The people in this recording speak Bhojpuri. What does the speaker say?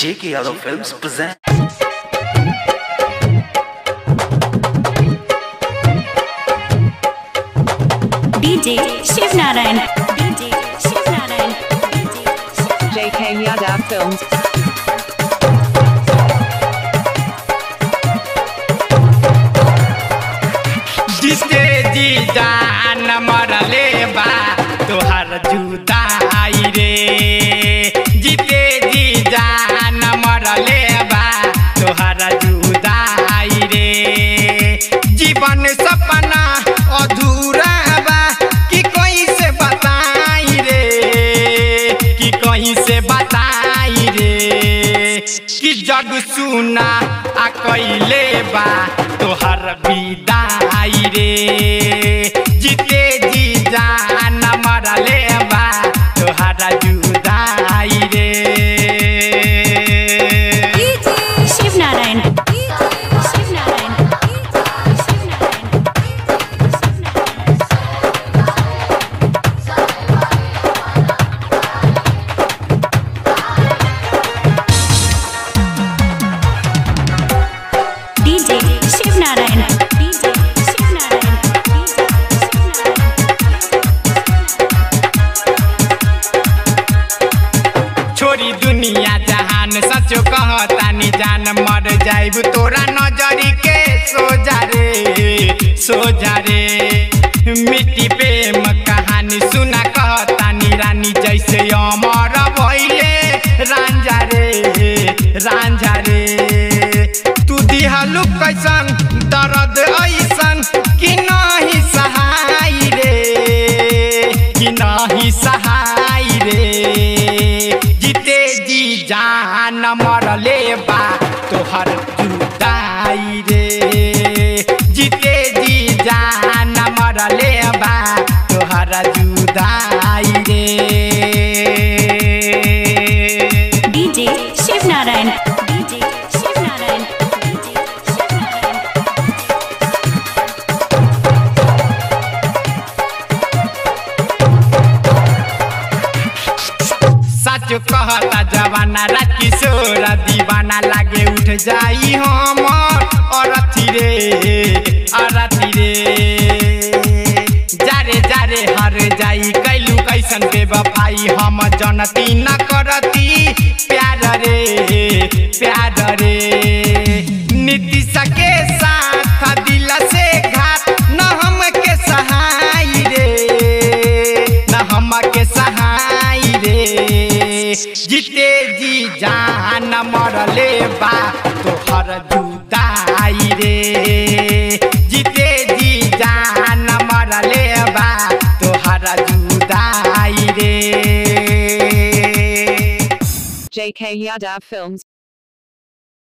J.K. Yadav Films present. DJ Shiv Narayan. DJ Shiv Narayan. DJ Shiv JK Yadav Films. जिसके जी जान मरले बा तोहर जुदाई रे जीते जी जान मरले बा तोहर जुदाई रे जीवन सपना अधूरा बा कि कोई से बताई रे कि कहीं से बताई रे कि जग सुना आ कैले बा तोहर विदाई रे जीते जी जान मरले बा तोहर जुदाई रे DJ Shiv Narayan. DJ Shiv Narayan. DJ Shiv Narayan. DJ Shiv Narayan. DJ Shiv Narayan. DJ Shiv Narayan. छोरी दुनिया जहान सचो कहतानी जान मर जाइब तोरा नजरी के सोजा रे सोजा रे मिट्टी प्रेम कहानी सुना कहतानी रानी जैसे अमर भइले रांझा रे रांझा रे तू दिहलु कैसन दर्द ऐसन कि नाही सहाय रे कि नाही सहाय रे जीते जी जान मरले बा तोहर जुदाई रे जीते जी जान मरले बा तोहर जुदाई रे DJ Shiv Narayan. DJ Shiv Narayan. DJ Shiv Narayan. सच कहता जवाना रात किशोर दीवाना लागे उठ जाई हमर अरथी रे अरथी रे जारे जारे हर जाई कैलू कैसन बेवफाई हम जनती न करती प्यार रे प्यार रे नीतीश के साथ दिल से घात न हमके सहाय रे न हमके सहाय रे जीते जी जान मरले बा तोहर जुदाई रे जीते जी जान मरले बा तोहर जुदाई रे JK Yadav Films.